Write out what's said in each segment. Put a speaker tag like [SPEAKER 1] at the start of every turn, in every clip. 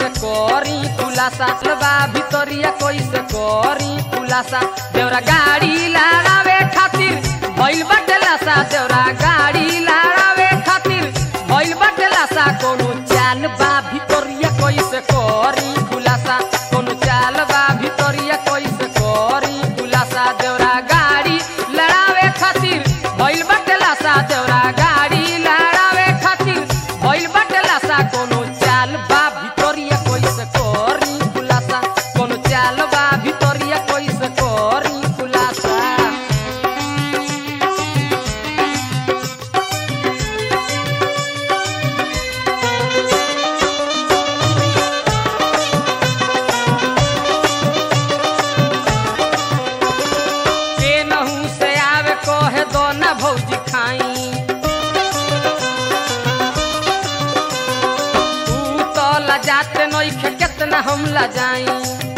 [SPEAKER 1] कैसे करी खुलासा बा भितरिया कैसे करी खुलासा देवरा गाड़ी लड़ावे खातिर भइल बाटे लासा देवरा गाड़ी लड़ावे खातिर भइल बाटे लासा कोनो चाल बा भितरिया कैसे करी खुलासा कोनो चाल बा भितरिया कैसे करी खुलासा देवरा गाड़ी लड़ावे खातिर भइल बाटे लासा देवरा गाड़ी लड़ावे खातिर भइल बाटे लासा कोनो चाल बा भितरिया कैसे करी खुलासा कोनो चाल बा भितरिया कैसे करी खुलासा के नहू से आवे कहे दो ना भौजी खाई तू तो लजाते नइखे केतना हम लजाई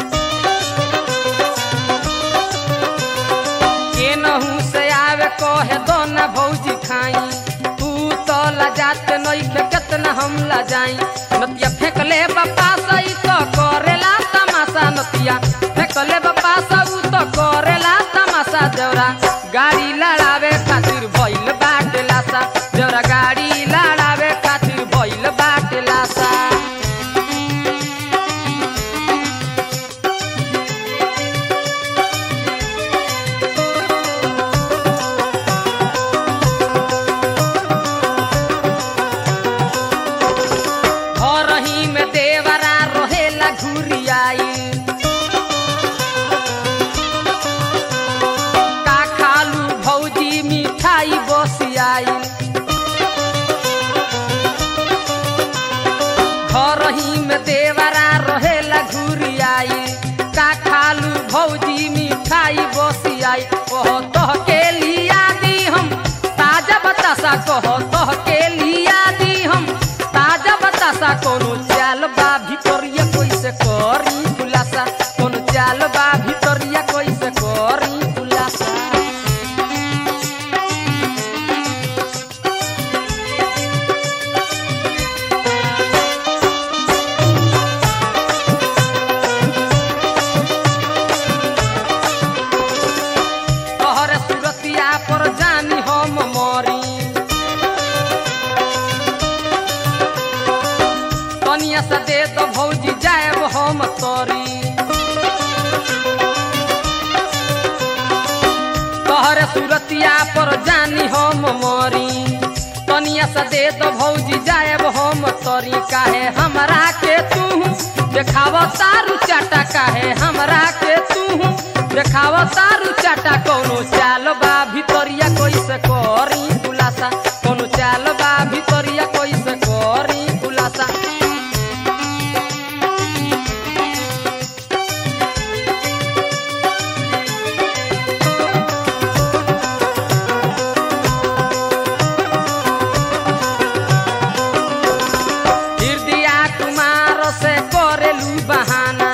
[SPEAKER 1] के नहू से आवे कहे दो ना भौजी खाई तू तो लजाते नइखे केतना हम लजाई नतिया फेंकले बापा सही तो करेला तमाशा नतिया फेंकले बापा सब तो करेला तमाशा देवरा गाड़ी लड़ावे खातिर भइल बाटे लासा देवरा गाड़ी लड़ावे खातिर भइल बाटे लासा घरही में देवरा रहेला घुरियाई का खालू भौजी मिठाई बसियाई घरही में देवरा रहेला घुरियाई का खालू भौजी मिठाई बसियाई कह तह के लिया दी हम ताजा बतासा कह तह के लिया दी हम ताजा बतासा कोनो चाल बा भितरिया कैसे करी खुलासा कोनो चाल बा भितरिया कैसे करी खुलासा तोहरे सुरतिया पर जानी हम मरी कनिया से दे तो भौजी जाएब हम तोरी तोहरे सुरतिया पर जानी हम मरी कनिया से दे तो भौजी जाएब हम तोरी काहे हमरा के तू देखाव तारू चाटा काहे हमरा के तू देखाव तारू चाटा कोनो चाल बा भितरिया कैसे करी खुलासा कोनो चाल बा भितरिया कैसे करी खुलासा हृदया कुमार से करेलू बहाना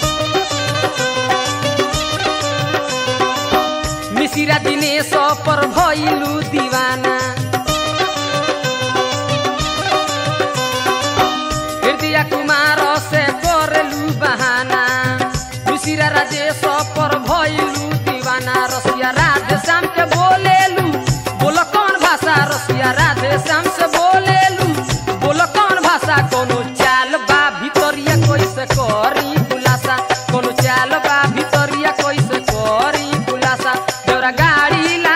[SPEAKER 1] मिसिरा दिनेश पर भइलू दीवाना हृदया कुमार से करेलू बहाना मिसिरा राजेश पर भइलू दीवाना रसिया राधे श्याम के बोलेलू बोलो कौन भाषा रसिया राधे श्याम से बोलेलू बोलो कौन भाषा कोनो चाल बा भितरिया कैसे करी खुलासा कोनो चाल बा भितरिया कैसे करी खुलासा देवरा गाड़ी